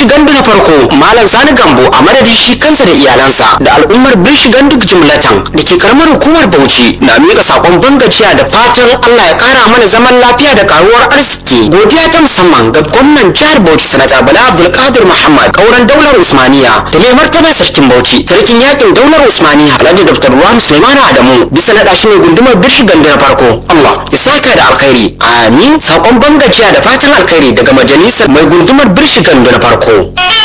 birshi gandu na farko malam sani gambo a madadin shi kansa da iyalansa da al'ummar birshi gandu jumlatan da ke karamar hukumar bauchi na miƙa sakon bangajiya da fatan allah ya kara mana zaman lafiya da karuwar arziki godiya ta musamman ga gwamnan jihar bauchi sanata bala abdulkadir muhammad kauran daular usmaniya da mai martaba sarkin bauchi sarkin yakin daular usmaniya alhaji dr ruwan suleiman adamu bisa naɗa shi ne gundumar birshi gandu na farko allah ya saka da alkhairi amin sakon bangajiya da fatan alkhairi daga majalisar mai gundumar birshi gandu na farko